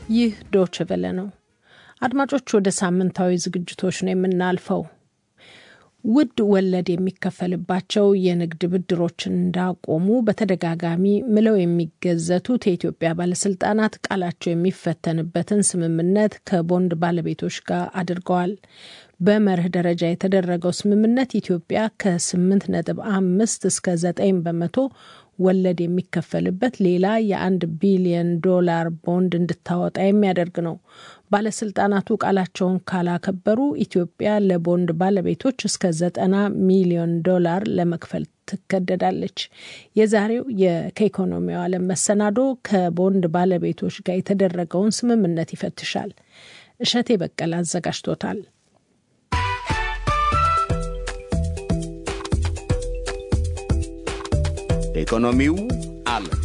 ይህ ዶች ቨለ ነው። አድማጮች፣ ወደ ሳምንታዊ ዝግጅቶች ነው የምናልፈው። ውድ ወለድ የሚከፈልባቸው የንግድ ብድሮችን እንዳቆሙ በተደጋጋሚ ምለው የሚገዘቱት የኢትዮጵያ ባለስልጣናት ቃላቸው የሚፈተንበትን ስምምነት ከቦንድ ባለቤቶች ጋር አድርገዋል። በመርህ ደረጃ የተደረገው ስምምነት ኢትዮጵያ ከስምንት ነጥብ አምስት እስከ ዘጠኝ በመቶ ወለድ የሚከፈልበት ሌላ የአንድ ቢሊዮን ዶላር ቦንድ እንድታወጣ የሚያደርግ ነው። ባለስልጣናቱ ቃላቸውን ካላከበሩ ኢትዮጵያ ለቦንድ ባለቤቶች እስከ ዘጠና ሚሊዮን ዶላር ለመክፈል ትገደዳለች። የዛሬው ከኢኮኖሚው ዓለም መሰናዶ ከቦንድ ባለቤቶች ጋር የተደረገውን ስምምነት ይፈትሻል። እሸቴ በቀለ አዘጋጅቶታል። ኢኮኖሚው ዓለም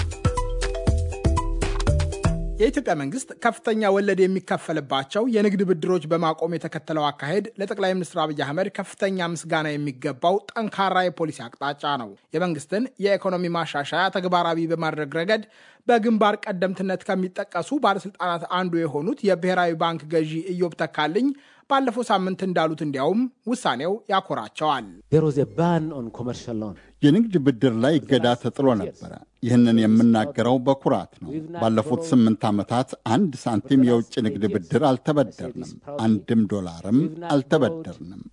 የኢትዮጵያ መንግስት ከፍተኛ ወለድ የሚከፈልባቸው የንግድ ብድሮች በማቆም የተከተለው አካሄድ ለጠቅላይ ሚኒስትር አብይ አህመድ ከፍተኛ ምስጋና የሚገባው ጠንካራ የፖሊሲ አቅጣጫ ነው። የመንግስትን የኢኮኖሚ ማሻሻያ ተግባራዊ በማድረግ ረገድ በግንባር ቀደምትነት ከሚጠቀሱ ባለስልጣናት አንዱ የሆኑት የብሔራዊ ባንክ ገዢ ኢዮብ ተካልኝ ባለፈው ሳምንት እንዳሉት እንዲያውም ውሳኔው ያኮራቸዋል። የንግድ ብድር ላይ እገዳ ተጥሎ ነበረ። ይህንን የምናገረው በኩራት ነው። ባለፉት ስምንት ዓመታት አንድ ሳንቲም የውጭ ንግድ ብድር አልተበደርንም፣ አንድም ዶላርም አልተበደርንም።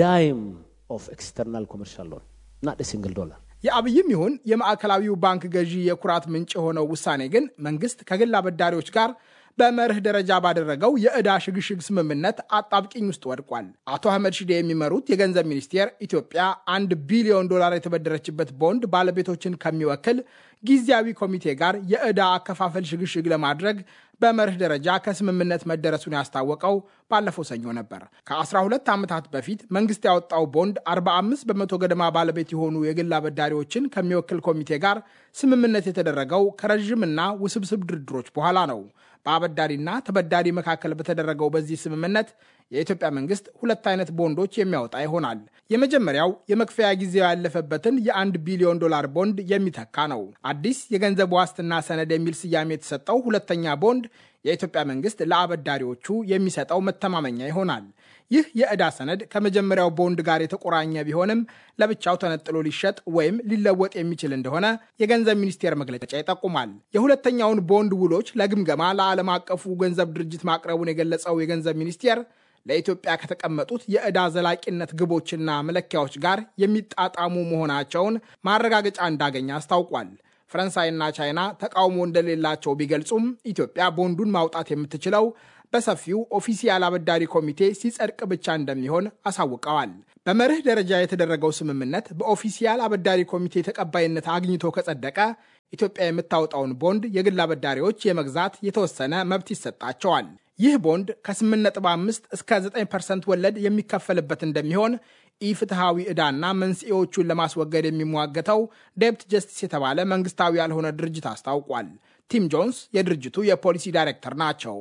የአብይም ይሁን የማዕከላዊው ባንክ ገዢ የኩራት ምንጭ የሆነው ውሳኔ ግን መንግስት ከግል አበዳሪዎች ጋር በመርህ ደረጃ ባደረገው የዕዳ ሽግሽግ ስምምነት አጣብቂኝ ውስጥ ወድቋል። አቶ አህመድ ሺዴ የሚመሩት የገንዘብ ሚኒስቴር ኢትዮጵያ አንድ ቢሊዮን ዶላር የተበደረችበት ቦንድ ባለቤቶችን ከሚወክል ጊዜያዊ ኮሚቴ ጋር የዕዳ አከፋፈል ሽግሽግ ለማድረግ በመርህ ደረጃ ከስምምነት መደረሱን ያስታወቀው ባለፈው ሰኞ ነበር። ከ12 ዓመታት በፊት መንግስት ያወጣው ቦንድ 45 በመቶ ገደማ ባለቤት የሆኑ የግል አበዳሪዎችን ከሚወክል ኮሚቴ ጋር ስምምነት የተደረገው ከረዥምና ውስብስብ ድርድሮች በኋላ ነው። በአበዳሪና ተበዳሪ መካከል በተደረገው በዚህ ስምምነት የኢትዮጵያ መንግስት ሁለት አይነት ቦንዶች የሚያወጣ ይሆናል። የመጀመሪያው የመክፈያ ጊዜው ያለፈበትን የአንድ ቢሊዮን ዶላር ቦንድ የሚተካ ነው። አዲስ የገንዘብ ዋስትና ሰነድ የሚል ስያሜ የተሰጠው ሁለተኛ ቦንድ የኢትዮጵያ መንግስት ለአበዳሪዎቹ የሚሰጠው መተማመኛ ይሆናል። ይህ የዕዳ ሰነድ ከመጀመሪያው ቦንድ ጋር የተቆራኘ ቢሆንም ለብቻው ተነጥሎ ሊሸጥ ወይም ሊለወጥ የሚችል እንደሆነ የገንዘብ ሚኒስቴር መግለጫ ይጠቁማል። የሁለተኛውን ቦንድ ውሎች ለግምገማ ለዓለም አቀፉ ገንዘብ ድርጅት ማቅረቡን የገለጸው የገንዘብ ሚኒስቴር ለኢትዮጵያ ከተቀመጡት የዕዳ ዘላቂነት ግቦችና መለኪያዎች ጋር የሚጣጣሙ መሆናቸውን ማረጋገጫ እንዳገኘ አስታውቋል። ፈረንሳይና ቻይና ተቃውሞ እንደሌላቸው ቢገልጹም ኢትዮጵያ ቦንዱን ማውጣት የምትችለው በሰፊው ኦፊሲያል አበዳሪ ኮሚቴ ሲጸድቅ ብቻ እንደሚሆን አሳውቀዋል። በመርህ ደረጃ የተደረገው ስምምነት በኦፊሲያል አበዳሪ ኮሚቴ ተቀባይነት አግኝቶ ከጸደቀ ኢትዮጵያ የምታወጣውን ቦንድ የግል አበዳሪዎች የመግዛት የተወሰነ መብት ይሰጣቸዋል። ይህ ቦንድ ከ8.5 እስከ 9 ፐርሰንት ወለድ የሚከፈልበት እንደሚሆን ኢፍትሐዊ ዕዳና መንስኤዎቹን ለማስወገድ የሚሟገተው ዴፕት ጀስቲስ የተባለ መንግስታዊ ያልሆነ ድርጅት አስታውቋል። ቲም ጆንስ የድርጅቱ የፖሊሲ ዳይሬክተር ናቸው።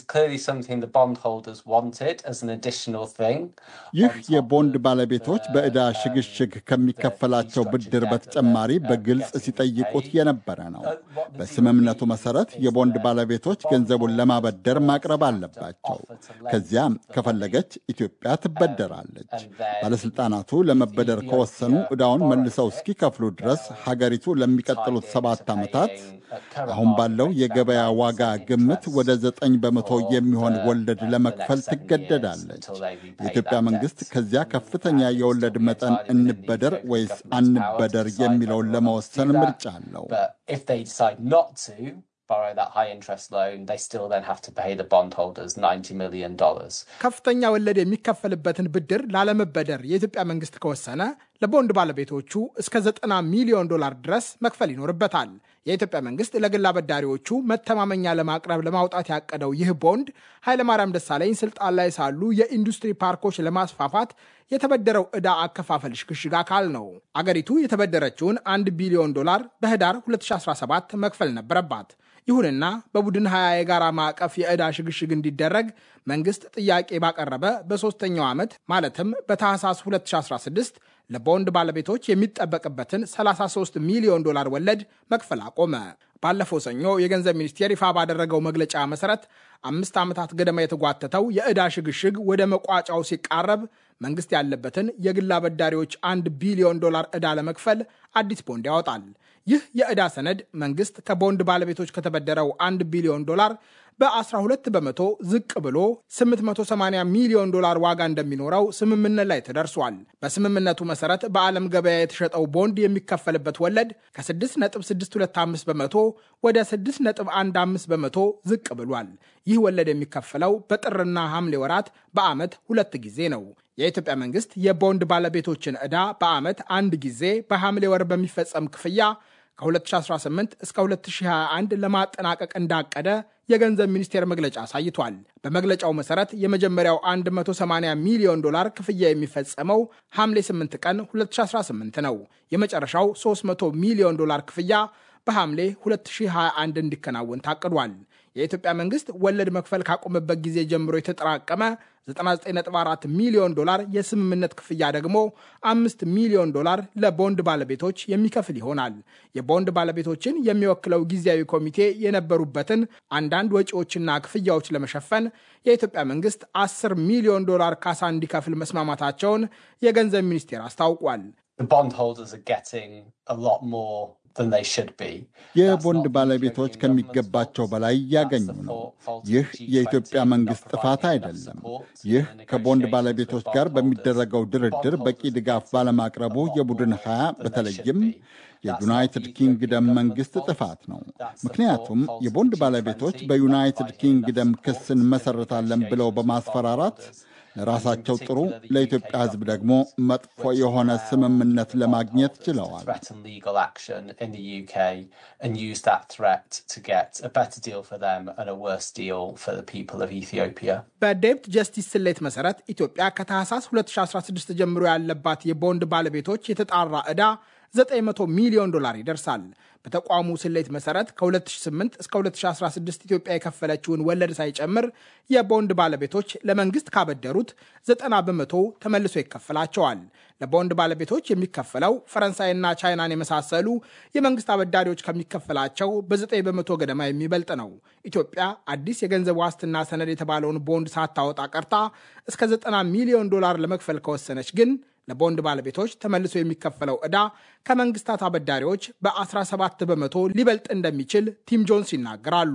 ይህ የቦንድ ባለቤቶች በዕዳ ሽግሽግ ከሚከፈላቸው ብድር በተጨማሪ በግልጽ ሲጠይቁት የነበረ ነው። በስምምነቱ መሰረት የቦንድ ባለቤቶች ገንዘቡን ለማበደር ማቅረብ አለባቸው። ከዚያም ከፈለገች ኢትዮጵያ ትበደራለች። ባለስልጣናቱ ለመበደር ከወሰኑ ዕዳውን መልሰው እስኪከፍሉ ድረስ ሀገሪቱ ለሚቀጥሉት ሰባት ዓመታት አሁን ባለው የገበያ ዋጋ ግምት ወደ ዘጠኝ በመቶ የሚሆን ወለድ ለመክፈል ትገደዳለች። የኢትዮጵያ መንግስት ከዚያ ከፍተኛ የወለድ መጠን እንበደር ወይስ አንበደር የሚለውን ለመወሰን ምርጫ አለው። ከፍተኛ ወለድ የሚከፈልበትን ብድር ላለመበደር የኢትዮጵያ መንግስት ከወሰነ ለቦንድ ባለቤቶቹ እስከ 90 ሚሊዮን ዶላር ድረስ መክፈል ይኖርበታል። የኢትዮጵያ መንግስት ለግል አበዳሪዎቹ መተማመኛ ለማቅረብ ለማውጣት ያቀደው ይህ ቦንድ ኃይለማርያም ደሳለኝ ስልጣን ላይ ሳሉ የኢንዱስትሪ ፓርኮች ለማስፋፋት የተበደረው ዕዳ አከፋፈል ሽግሽግ አካል ነው። አገሪቱ የተበደረችውን አንድ ቢሊዮን ዶላር በህዳር 2017 መክፈል ነበረባት። ይሁንና በቡድን ሀያ የጋራ ማዕቀፍ የዕዳ ሽግሽግ እንዲደረግ መንግስት ጥያቄ ባቀረበ በሦስተኛው ዓመት ማለትም በታህሳስ 2016 ለቦንድ ባለቤቶች የሚጠበቅበትን 33 ሚሊዮን ዶላር ወለድ መክፈል አቆመ። ባለፈው ሰኞ የገንዘብ ሚኒስቴር ይፋ ባደረገው መግለጫ መሰረት አምስት ዓመታት ገደማ የተጓተተው የዕዳ ሽግሽግ ወደ መቋጫው ሲቃረብ መንግስት ያለበትን የግል አበዳሪዎች አንድ ቢሊዮን ዶላር ዕዳ ለመክፈል አዲስ ቦንድ ያወጣል። ይህ የዕዳ ሰነድ መንግስት ከቦንድ ባለቤቶች ከተበደረው አንድ ቢሊዮን ዶላር በ12 በመቶ ዝቅ ብሎ 880 ሚሊዮን ዶላር ዋጋ እንደሚኖረው ስምምነት ላይ ተደርሷል። በስምምነቱ መሰረት በዓለም ገበያ የተሸጠው ቦንድ የሚከፈልበት ወለድ ከ6.625 በመቶ ወደ 6.15 በመቶ ዝቅ ብሏል። ይህ ወለድ የሚከፈለው በጥርና ሐምሌ ወራት በዓመት ሁለት ጊዜ ነው። የኢትዮጵያ መንግስት የቦንድ ባለቤቶችን ዕዳ በዓመት አንድ ጊዜ በሐምሌ ወር በሚፈጸም ክፍያ ከ2018 እስከ 2021 ለማጠናቀቅ እንዳቀደ የገንዘብ ሚኒስቴር መግለጫ አሳይቷል። በመግለጫው መሰረት የመጀመሪያው 180 ሚሊዮን ዶላር ክፍያ የሚፈጸመው ሐምሌ 8 ቀን 2018 ነው። የመጨረሻው 300 ሚሊዮን ዶላር ክፍያ በሐምሌ 2021 እንዲከናወን ታቅዷል። የኢትዮጵያ መንግስት ወለድ መክፈል ካቆመበት ጊዜ ጀምሮ የተጠራቀመ 99.4 ሚሊዮን ዶላር የስምምነት ክፍያ ደግሞ 5 ሚሊዮን ዶላር ለቦንድ ባለቤቶች የሚከፍል ይሆናል። የቦንድ ባለቤቶችን የሚወክለው ጊዜያዊ ኮሚቴ የነበሩበትን አንዳንድ ወጪዎችና ክፍያዎች ለመሸፈን የኢትዮጵያ መንግስት 10 ሚሊዮን ዶላር ካሳ እንዲከፍል መስማማታቸውን የገንዘብ ሚኒስቴር አስታውቋል። የቦንድ ባለቤቶች ከሚገባቸው በላይ እያገኙ ነው። ይህ የኢትዮጵያ መንግስት ጥፋት አይደለም። ይህ ከቦንድ ባለቤቶች ጋር በሚደረገው ድርድር በቂ ድጋፍ ባለማቅረቡ የቡድን ሀያ በተለይም የዩናይትድ ኪንግደም መንግስት ጥፋት ነው። ምክንያቱም የቦንድ ባለቤቶች በዩናይትድ ኪንግደም ክስ እንመሰርታለን ብለው በማስፈራራት ለራሳቸው ጥሩ ለኢትዮጵያ ሕዝብ ደግሞ መጥፎ የሆነ ስምምነት ለማግኘት ችለዋል። በዴብት ጀስቲስ ስሌት መሰረት ኢትዮጵያ ከታህሳስ 2016 ጀምሮ ያለባት የቦንድ ባለቤቶች የተጣራ ዕዳ 900 ሚሊዮን ዶላር ይደርሳል። በተቋሙ ስሌት መሰረት ከ2008 እስከ 2016 ኢትዮጵያ የከፈለችውን ወለድ ሳይጨምር የቦንድ ባለቤቶች ለመንግስት ካበደሩት 90 በመቶ ተመልሶ ይከፈላቸዋል። ለቦንድ ባለቤቶች የሚከፈለው ፈረንሳይና ቻይናን የመሳሰሉ የመንግስት አበዳሪዎች ከሚከፈላቸው በ9 በመቶ ገደማ የሚበልጥ ነው። ኢትዮጵያ አዲስ የገንዘብ ዋስትና ሰነድ የተባለውን ቦንድ ሳታወጣ ቀርታ እስከ 90 ሚሊዮን ዶላር ለመክፈል ከወሰነች ግን ለቦንድ ባለቤቶች ተመልሶ የሚከፈለው ዕዳ ከመንግስታት አበዳሪዎች በ17 በመቶ ሊበልጥ እንደሚችል ቲም ጆንስ ይናገራሉ።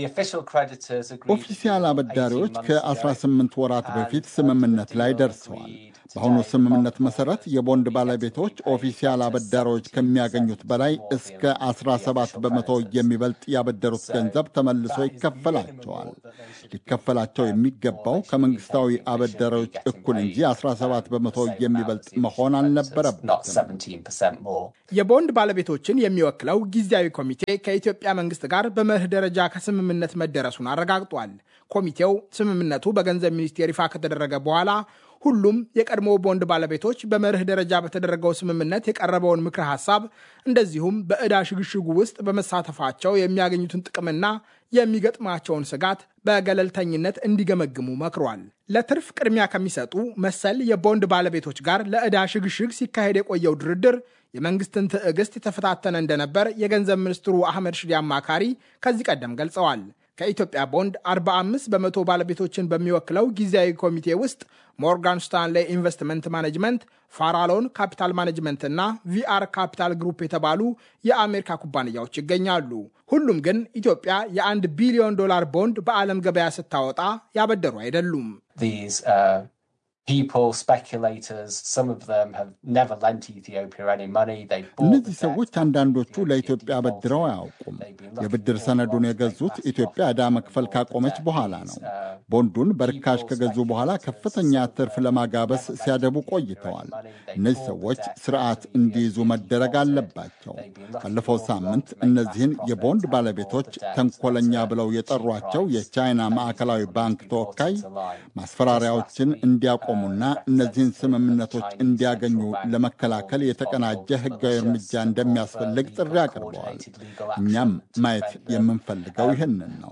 ኦፊሲያል አበዳሪዎች ከ18 ወራት በፊት ስምምነት ላይ ደርሰዋል። በአሁኑ ስምምነት መሰረት የቦንድ ባለቤቶች ኦፊሲያል አበዳሪዎች ከሚያገኙት በላይ እስከ 17 በመቶ የሚበልጥ ያበደሩት ገንዘብ ተመልሶ ይከፈላቸዋል። ሊከፈላቸው የሚገባው ከመንግስታዊ አበዳሪዎች እኩል እንጂ 17 በመቶ የሚበልጥ መሆን አልነበረበትም። የቦንድ ባለቤቶችን የሚወክለው ጊዜያዊ ኮሚቴ ከኢትዮጵያ መንግስት ጋር በመርህ ደረጃ ከስምምነት መደረሱን አረጋግጧል። ኮሚቴው ስምምነቱ በገንዘብ ሚኒስቴር ይፋ ከተደረገ በኋላ ሁሉም የቀድሞ ቦንድ ባለቤቶች በመርህ ደረጃ በተደረገው ስምምነት የቀረበውን ምክረ ሀሳብ እንደዚሁም በዕዳ ሽግሽጉ ውስጥ በመሳተፋቸው የሚያገኙትን ጥቅምና የሚገጥማቸውን ስጋት በገለልተኝነት እንዲገመግሙ መክሯል። ለትርፍ ቅድሚያ ከሚሰጡ መሰል የቦንድ ባለቤቶች ጋር ለዕዳ ሽግሽግ ሲካሄድ የቆየው ድርድር የመንግስትን ትዕግስት የተፈታተነ እንደነበር የገንዘብ ሚኒስትሩ አህመድ ሽዴ አማካሪ ከዚህ ቀደም ገልጸዋል። ከኢትዮጵያ ቦንድ 45 በመቶ ባለቤቶችን በሚወክለው ጊዜያዊ ኮሚቴ ውስጥ ሞርጋን ስታንሌ ኢንቨስትመንት ማኔጅመንት፣ ፋራሎን ካፒታል ማኔጅመንት እና ቪአር ካፒታል ግሩፕ የተባሉ የአሜሪካ ኩባንያዎች ይገኛሉ። ሁሉም ግን ኢትዮጵያ የአንድ ቢሊዮን ዶላር ቦንድ በዓለም ገበያ ስታወጣ ያበደሩ አይደሉም። እነዚህ ሰዎች አንዳንዶቹ ለኢትዮጵያ አበድረው አያውቁም። የብድር ሰነዱን የገዙት ኢትዮጵያ ዕዳ መክፈል ካቆመች በኋላ ነው። ቦንዱን በርካሽ ከገዙ በኋላ ከፍተኛ ትርፍ ለማጋበስ ሲያደቡ ቆይተዋል። እነዚህ ሰዎች ስርዓት እንዲይዙ መደረግ አለባቸው። ባለፈው ሳምንት እነዚህን የቦንድ ባለቤቶች ተንኮለኛ ብለው የጠሯቸው የቻይና ማዕከላዊ ባንክ ተወካይ ማስፈራሪያዎችን እንዲያቆሙና እነዚህን ስምምነቶች እንዲያገኙ ለመከላከል የተቀናጀ ሕጋዊ እርምጃ እንደሚያስፈልግ ጥሪ አቅርበዋል። እኛም ማየት የምንፈልገው ይህንን ነው።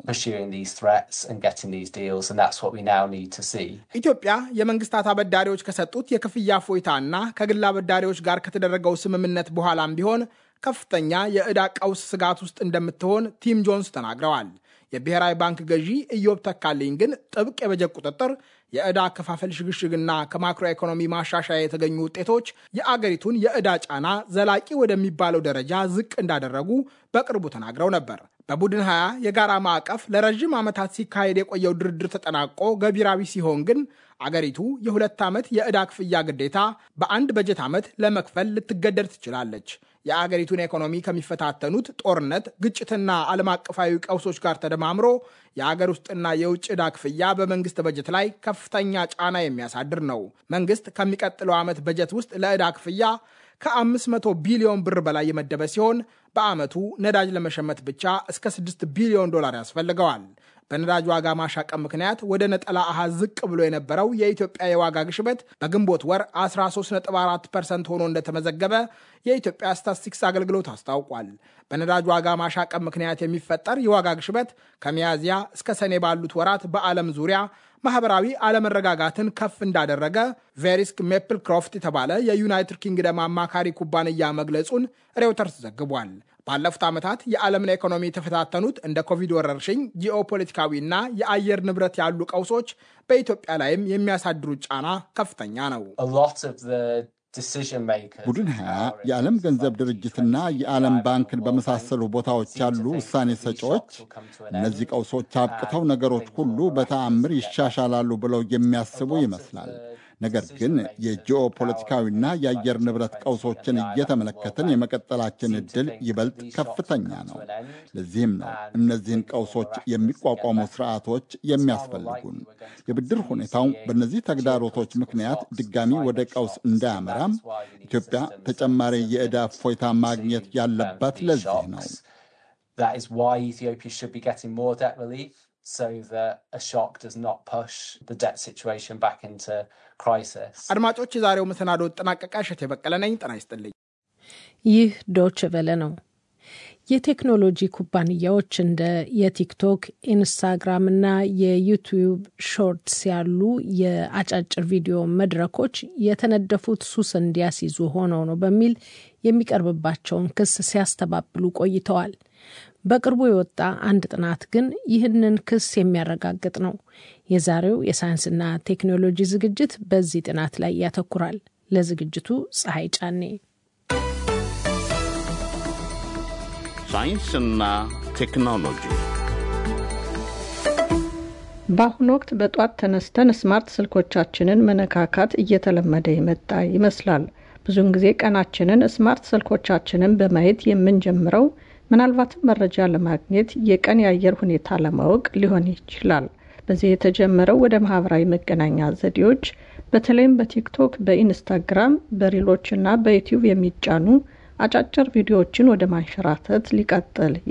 ኢትዮጵያ የመንግስታት አበዳሪዎች ከሰጡት የክፍያ እፎይታና ከግል አበዳሪዎች ጋር ከተደረገው ስምምነት በኋላም ቢሆን ከፍተኛ የዕዳ ቀውስ ስጋት ውስጥ እንደምትሆን ቲም ጆንስ ተናግረዋል። የብሔራዊ ባንክ ገዢ ኢዮብ ተካልኝ ግን ጥብቅ የበጀት ቁጥጥር፣ የዕዳ አከፋፈል ሽግሽግና ከማክሮ ኢኮኖሚ ማሻሻያ የተገኙ ውጤቶች የአገሪቱን የዕዳ ጫና ዘላቂ ወደሚባለው ደረጃ ዝቅ እንዳደረጉ በቅርቡ ተናግረው ነበር። በቡድን 20 የጋራ ማዕቀፍ ለረዥም ዓመታት ሲካሄድ የቆየው ድርድር ተጠናቆ ገቢራዊ ሲሆን ግን አገሪቱ የሁለት ዓመት የዕዳ ክፍያ ግዴታ በአንድ በጀት ዓመት ለመክፈል ልትገደድ ትችላለች። የአገሪቱን ኢኮኖሚ ከሚፈታተኑት ጦርነት፣ ግጭትና ዓለም አቀፋዊ ቀውሶች ጋር ተደማምሮ የአገር ውስጥና የውጭ ዕዳ ክፍያ በመንግስት በጀት ላይ ከፍተኛ ጫና የሚያሳድር ነው። መንግስት ከሚቀጥለው ዓመት በጀት ውስጥ ለዕዳ ክፍያ ከ500 ቢሊዮን ብር በላይ የመደበ ሲሆን በዓመቱ ነዳጅ ለመሸመት ብቻ እስከ 6 ቢሊዮን ዶላር ያስፈልገዋል። በነዳጅ ዋጋ ማሻቀብ ምክንያት ወደ ነጠላ አሃዝ ዝቅ ብሎ የነበረው የኢትዮጵያ የዋጋ ግሽበት በግንቦት ወር 13.4 ፐርሰንት ሆኖ እንደተመዘገበ የኢትዮጵያ ስታትስቲክስ አገልግሎት አስታውቋል። በነዳጅ ዋጋ ማሻቀብ ምክንያት የሚፈጠር የዋጋ ግሽበት ከሚያዝያ እስከ ሰኔ ባሉት ወራት በዓለም ዙሪያ ማህበራዊ አለመረጋጋትን ከፍ እንዳደረገ ቬሪስክ ሜፕል ክሮፍት የተባለ የዩናይትድ ኪንግደም አማካሪ ኩባንያ መግለጹን ሬውተርስ ዘግቧል። ባለፉት ዓመታት የዓለምን ኢኮኖሚ የተፈታተኑት እንደ ኮቪድ ወረርሽኝ፣ ጂኦፖለቲካዊና የአየር ንብረት ያሉ ቀውሶች በኢትዮጵያ ላይም የሚያሳድሩት ጫና ከፍተኛ ነው። ቡድን ሀያ የዓለም ገንዘብ ድርጅትና የዓለም ባንክን በመሳሰሉ ቦታዎች ያሉ ውሳኔ ሰጪዎች እነዚህ ቀውሶች አብቅተው ነገሮች ሁሉ በተአምር ይሻሻላሉ ብለው የሚያስቡ ይመስላል። ነገር ግን የጂኦፖለቲካዊና የአየር ንብረት ቀውሶችን እየተመለከትን የመቀጠላችን ዕድል ይበልጥ ከፍተኛ ነው። ለዚህም ነው እነዚህን ቀውሶች የሚቋቋሙ ስርዓቶች የሚያስፈልጉን። የብድር ሁኔታው በእነዚህ ተግዳሮቶች ምክንያት ድጋሚ ወደ ቀውስ እንዳያመራም ኢትዮጵያ ተጨማሪ የዕዳ እፎይታ ማግኘት ያለባት ለዚህ ነው። so that a shock does not push the debt situation back into crisis. አድማጮች፣ የዛሬው መሰናዶ ጠናቀቃ። እሸት የበቀለ ነኝ። ጤና ይስጥልኝ። ይህ ዶች ቨለ ነው። የቴክኖሎጂ ኩባንያዎች እንደ የቲክቶክ፣ ኢንስታግራም እና የዩቲዩብ ሾርትስ ያሉ የአጫጭር ቪዲዮ መድረኮች የተነደፉት ሱስ እንዲያስይዙ ሆነው ነው በሚል የሚቀርብባቸውን ክስ ሲያስተባብሉ ቆይተዋል። በቅርቡ የወጣ አንድ ጥናት ግን ይህንን ክስ የሚያረጋግጥ ነው። የዛሬው የሳይንስና ቴክኖሎጂ ዝግጅት በዚህ ጥናት ላይ ያተኩራል። ለዝግጅቱ ፀሐይ ጫኔ። ሳይንስና ቴክኖሎጂ በአሁኑ ወቅት በጧት ተነስተን ስማርት ስልኮቻችንን መነካካት እየተለመደ የመጣ ይመስላል። ብዙውን ጊዜ ቀናችንን ስማርት ስልኮቻችንን በማየት የምንጀምረው ምናልባትም መረጃ ለማግኘት የቀን የአየር ሁኔታ ለማወቅ ሊሆን ይችላል። በዚህ የተጀመረው ወደ ማህበራዊ መገናኛ ዘዴዎች በተለይም በቲክቶክ፣ በኢንስታግራም፣ በሪሎች እና በዩቲዩብ የሚጫኑ አጫጭር ቪዲዮዎችን ወደ ማንሸራተት ሊቀጥል